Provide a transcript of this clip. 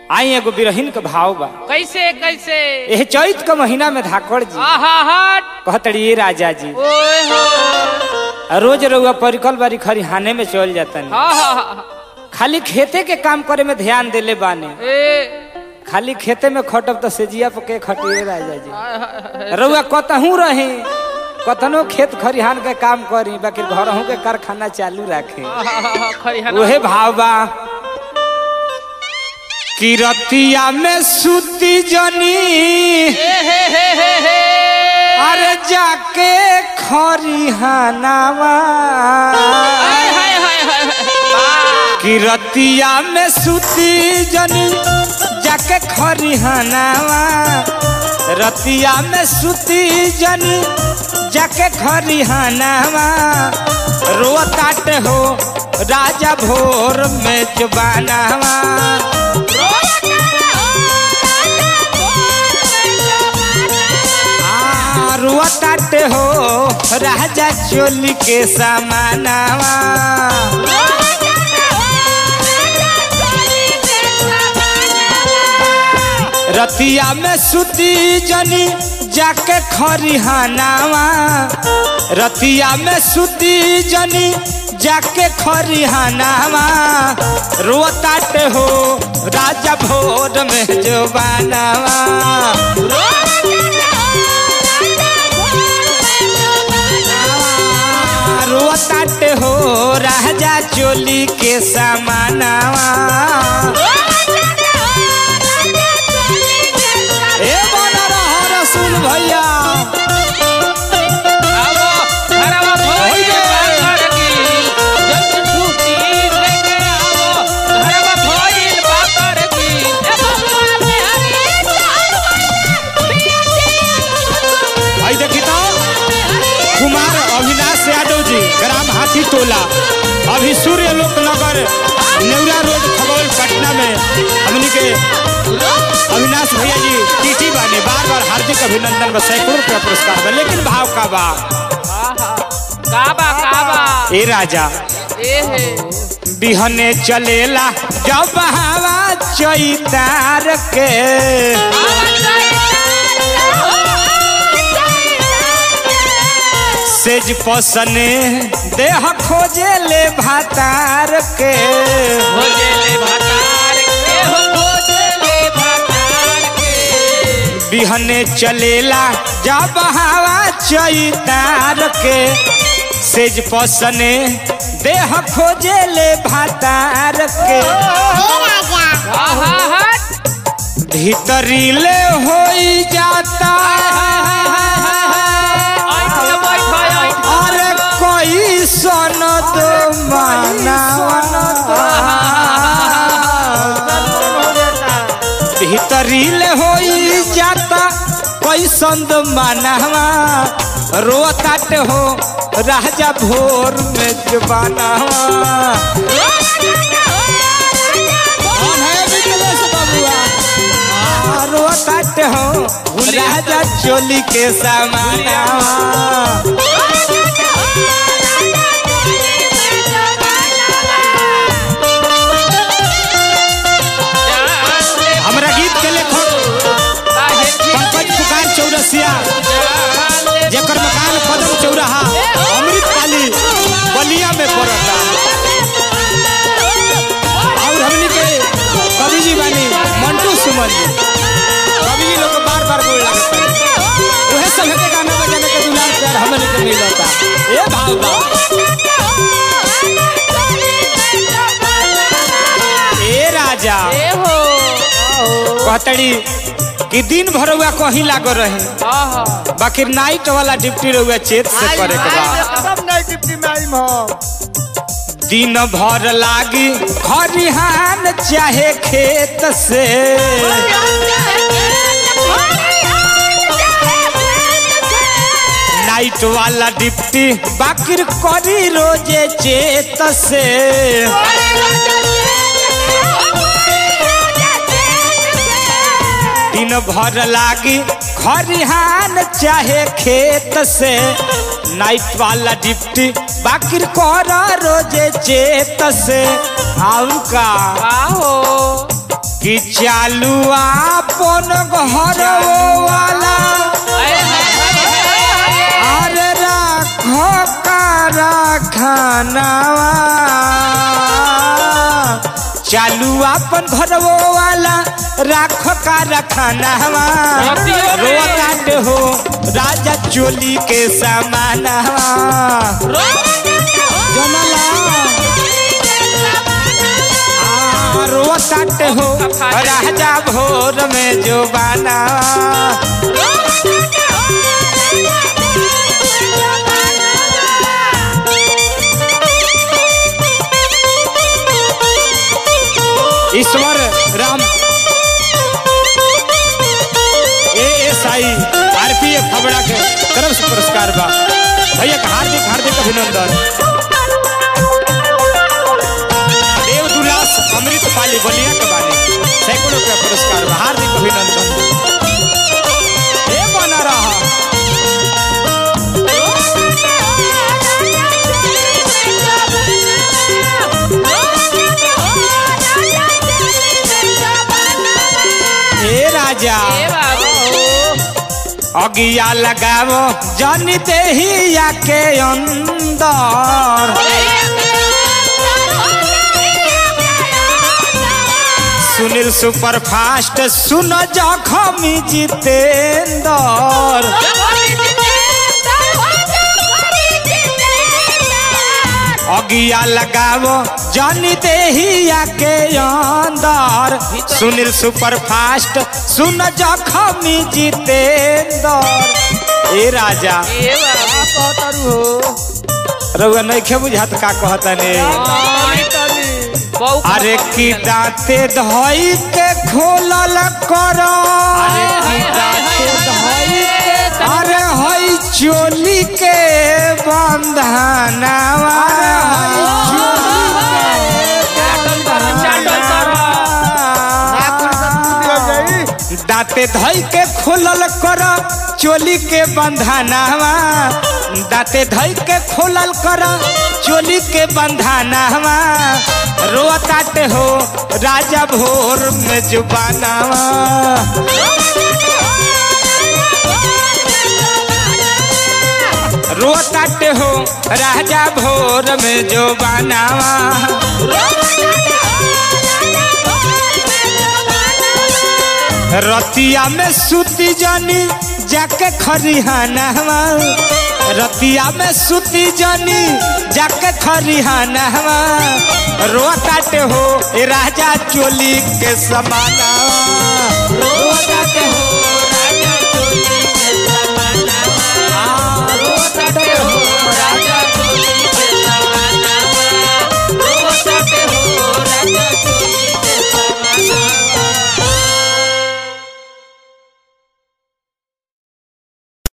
आई एगो बिरहिन के भाव बा कैसे कैसे एह चैत के महीना में धाकड़ जी आहा हट कहतड़ी ये राजा जी ओए हो रोज रउआ परिकल बारी खरिहाने में चल जातन हा हा हा खाली खेते के काम करे में ध्यान देले बाने ए खाली खेते में खटब तो सेजिया पर के खटिए राजा जी हाय, हाय, हाय। रउआ कतहू रहे कतनो खेत खरिहान के काम करी बाकी घरहू के कारखाना चालू रखे आहा, हा, हा, खरिहाना। उहे भाव बा किरतिया में सुती जनी ए हे हे हे हे अरे जाके खरिहानावा हाय, हाय, हाय, हाय, वाह। किरतिया में सुती जनी जाके खरिहानावा रतिया में सुती जनी जाके खरिहानावा रोताट हो राजा भोर में जुबानावा आ, रोताट हो राजा चोली के समानावा रतिया में सुती जनी जाके खरिहानावा रतिया में सुती जनी जाके खरिहानावा रोताट हो राजा भोर में जो बनावा रोताट हो राजा चोली के समानावा ए बना रहा रसूल भैया आवो, घरवा भोई होइगे। बाकर की, जल्दी छुट्टी लेके आवो, घरवा भोई बाकर की। आई देखी तो कुमार अविनाश यादव जी ग्राम हाथी टोला अभी सूर्य लोक नगर नेवरा रोड खगौल पटना में हमनी के अविनाश भैया जी टीटी बाने बार बार हार्दिक अभिनंदन बा सैकड़ों रुपया पुरस्कार बा लेकिन भाव का बा आहा, काबा काबा ए राजा ए हे बिहने चलेला जब हवा चैतार के सेज पसने देह खोजे ले भातार के भोजले भटार के हो भोजले भटार के बिहने चलेला जब हवा चैतार के सेज पसने देह खोजे ले भातार के आहा हट भीतरी ले होई जाता ऐठ के बैठ ऐठ अरे कोई सन तो भीतरी ले होई जाता कोई संद मानवा रोताट हो राजा भोर में जबानवा कौन है विमलेश बबुआ आ, रोताट हो राजा चोली के समानवा हमरा गीत के लेखक पंकज पुकार चौरसिया जेकर मकान कदम चौराहा अमृत काली बलिया में पड़ता और हमनी के कवि जी बानी मंटू सुमन जी कवि जी लोग को बार बार बोल लगता उहे सब के गाना बजाने के दुलार प्यार हमनी के मिलता ए भाव बा ए राजा ए हो कहतड़ी कि दिन भर हुआ कहीं लागो रहे आहा बाकी नाइट वाला ड्यूटी रहुआ चेत से करे के बा एकदम नहीं डिप्टी में आई हम दिन भर लागी खरिहान चाहे खेत से नाइट वाला डिप्टी बाकिर करी रोजे चेत से दिन भर लागी खरिहान चाहे खेत से नाइट वाला डिप्टी बाकिर कर रोजे चेत से और का का हो कि चालू आपन घर वाला अरे राखो कारखानावा चालू अपन घर वाला राखो कारखानावा रतियो में। रोकाट हो राजा चोली के समानावा जनला रोताट हो राजा भोर में जो बाना Ishwar Ram A S I RPF Khabra के तरफ से पुरस्कार बा भैया का हार्दिक हार्दिक अभिनंदन देव दुलास अमृत पाली बलिया के बानी सैकड़ों का पुरस्कार बा हार्दिक अभिनंदन ए बना रहा ए राजा अगिया लगावो जन देहिया के अंदर सुनील सुपर फास्ट सुन जखमी जितेंद्र अगिया लगावो जन देहिया के अंदर सुनील सुपर फास्ट सुन जखमी जितेंद्र ए राजा रउआ नहीं बुझात का कहता ने अरे की दांते धोई के खोलल करो अरे की दांते धोई के अरे हई चोली के बंधनावा दांते धोई के खोलल कर चोली के बंधनावा दांते धोई के खोलल कर चोली के बंधनावा रोताटे हो राजा भोर में जुबानावा रोताटे हो राजा भोर में जो बनावा रतिया में सूती जानी जाके खरिहाना रतिया में सूती जानी जाके खरिहाना रोताटे हो ए राजा चोली के समाना